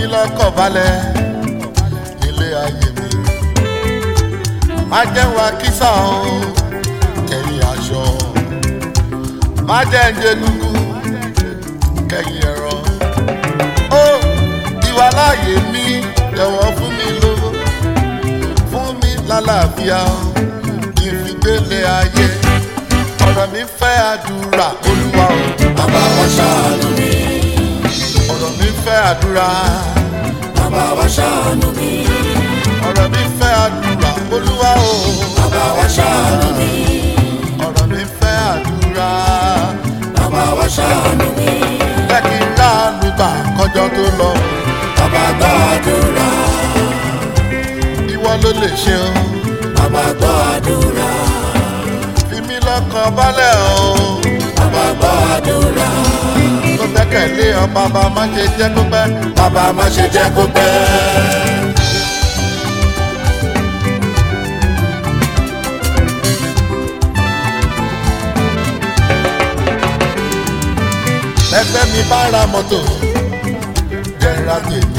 lọ́kàn balẹ̀ nílé ayé mi. má jẹ́ wa kísà o kẹ́yìn aṣọ. má jẹ́ ń jẹ gúgú kẹ́yìn ẹ̀rọ. ó ìwà láàyè mi jọ̀wọ́ fún mi lówó fún mi lálàáfíà kí n fi gbélé ayé. ọ̀rọ̀ mi fẹ́ àdúrà olúwa o. bàbá wa ṣàánú mi ọ̀rọ̀ mi fẹ́ àdúrà. bàbá wa ṣàánú mi ọ̀rọ̀ mi fẹ́ àdúrà olúwa o. bàbá wa ṣàánú mi ọ̀rọ̀ mi fẹ́ àdúrà. bàbá wa ṣàánú mi jẹ́ kí n láàánú gbà kọjọ́ tó lọ. bàbá gbọ́ àdúrà ìwọ ló lè ṣe o. bàbá gbọ́ àdúrà fi mí lọ́kàn balẹ̀ o. bàbá gbọ́ àdúrà tó gbẹ́kẹ̀lé ọ bàbá má ṣe jẹ́ kó pẹ́. bàbá má ṣe jẹ́ kó pẹ́. ẹgbẹ́ mi bá ra mọ́tò jẹ́ra tèmi.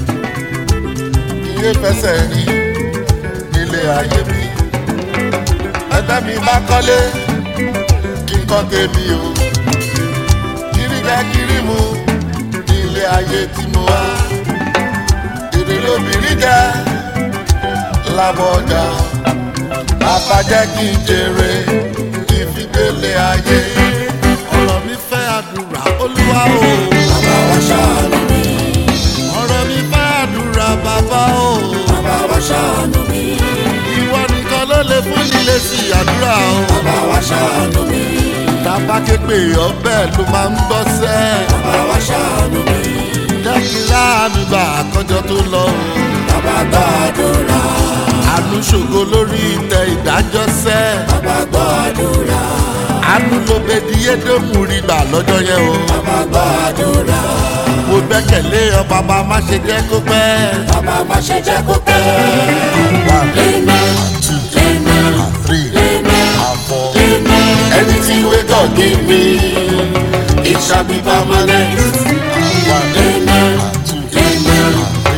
iye fẹsẹ̀ rí nílé ayé mi. ẹgbẹ́ mi bá kọ́lé kí n kọ́ tèmi o. kiri jẹ́ kiri mu nílé ayé tí mo wá. èrè lóbìnrin jẹ́ lábọ̀ ọjà. bàbá jẹ́ kí n jèrè kí n fi gbélé ayé. ọ̀rọ̀ mi fẹ́ àdúrà olúwa o. bàbá wa ṣàánú mi ọ̀rọ̀ mi fẹ́ àdúrà bàbá o. bàbá wa ṣàánú mi ìwọ nìkan ló lè fún nílé sí àdúrà o. bàbá wa ṣàánú mi tàbá képe ọbẹ̀ ló máa ń gbọ́ sẹ́. bàbá wa ṣàánú mi jẹ́ kí láàánú gbà àkọ́jọ tó lọ o. bàbá gbọ́ àdúrà àánú ṣògo lórí ìtẹ̀ ìdájọ́ sẹ́. bàbá gbọ́ àdúrà àánú ló bẹ di yédèmú rí gbà lọ́jọ́ yẹn o. bàbá gbọ́ àdúrà mo gbẹ́kẹ̀lé ọ bàbá má ṣe jẹ́ kó pẹ́. bàbá má ṣe jẹ́ kó pẹ́. Amen. Amen. three Amen. and four. Amen. Anything we God give me, it shall be permanent. Amen. Amen. Amen.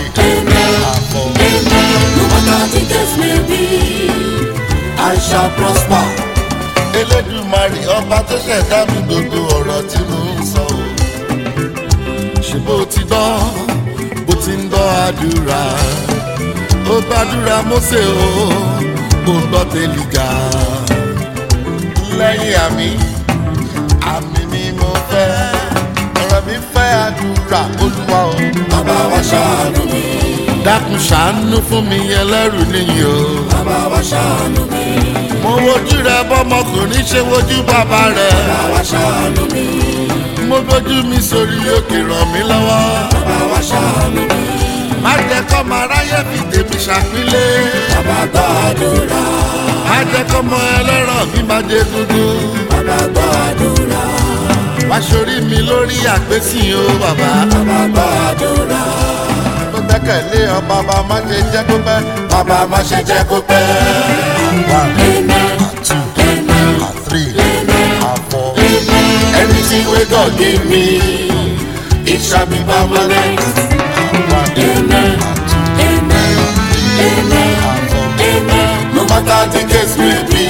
Amen. No matter the case may be, I shall prosper. elédùmarè ọba tó ṣẹ̀dá mi gbogbo ọ̀rọ̀ tí mo ń sọ o. ṣé bó ti gbọ́ bó ti ń gbọ́ àdúrà ó gbàdúrà Mósè o ó gbọ́ tẹ́lígà lẹ́yìn àmì àmì ni mo fẹ́ ọ̀rọ̀ mi fẹ́ àdúrà olúwa o. Bàbá wa ṣàánú mi, dákun ṣàánú fún mi ẹlẹ́rù nìyí o. bàbá wa ṣàánú mi, mo wojú rẹ bọ́mọkùnrin ṣe wojú bàbá rẹ. bàbá wa ṣàánú mi, mo gbójú mi sórí òkè ràn mí lọ́wọ́. bàbá wa ṣàánú mi, má jẹ́ kọ́ máa ráyè fi tèmi ṣàpínlẹ̀. bàbá gbọ́ àdúrà, má jẹ́ kọ́ mọ ẹlẹ́rọ̀ mi máa jẹ dúdú. bàbá gbọ́ àdúrà, wá sórí mi lórí àpèsìn o bàbá. bàbá gbọ́ àdúrà, mo gbẹ́kẹ̀lé ọ bàbá má ṣe jẹ́ kó pẹ́. bàbá má ṣe jẹ́ kó pẹ́. one Amen. two Amen. three and four. Anything we God give me, it shall be permanent. one Amen. Amen. Amen. Amen. No matter the case may be,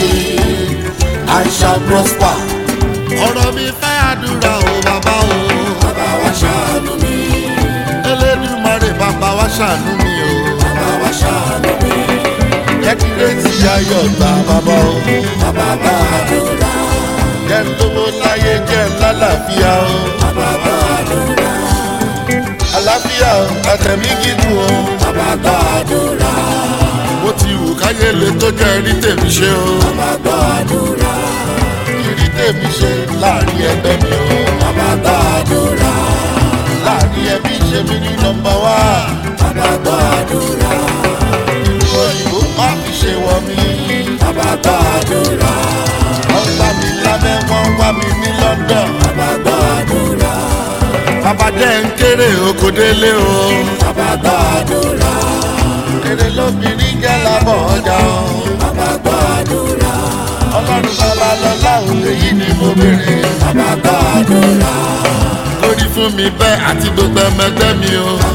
I shall prosper. ọ̀rọ̀ mi fẹ́ àdúrà o bàbá o. Bàbá wa ṣàánú mi, elédùmarè bàbá wa ṣàánú mi o. bàbá wa ṣàánú mi, jẹ́ kí rétí ayọ̀ gbà bàbá o. bàbá gbọ́ àdúrà, jẹ́ lówó láyé jẹ́ lálàáfíà o. bàbá gbọ́ àdúrà, àlàáfíà o àtẹ̀mí gígùn o. bàbá gbọ́ àdúrà, bó ti wù káyé lè tó jẹ́ rí tèmi ṣe o. bàbá gbọ́ àdúrà, rí tèmi ṣe láàrin ẹgbẹ́ mi o. bàbá gbọ́ àdúrà, láàrin ẹbí ṣe mí ní nọmba wá. bàbá gbọ́ àdúrà, ìlú òyìnbó má fi ṣe wọ mí. bàbá gbọ́ àdúrà, wọ́n gbá mi lábẹ́ wọ́n wá mi ní London. bàbá gbọ́ àdúrà, bàbá jẹ́ ń kéré oko délé o. bàbá gbọ́ àdúrà, kéré lóbìnrin jẹ́ lábọ̀ ọjà o. bàbá gbọ́ àdúrà, ọlọ́run bàbá lọ́lá òun lèyí ni mo béèrè. bàbá gbọ́ àdúrà, lórí fún mi bẹ́ẹ̀ àti gbogbo ẹmẹgbẹ́ mi o.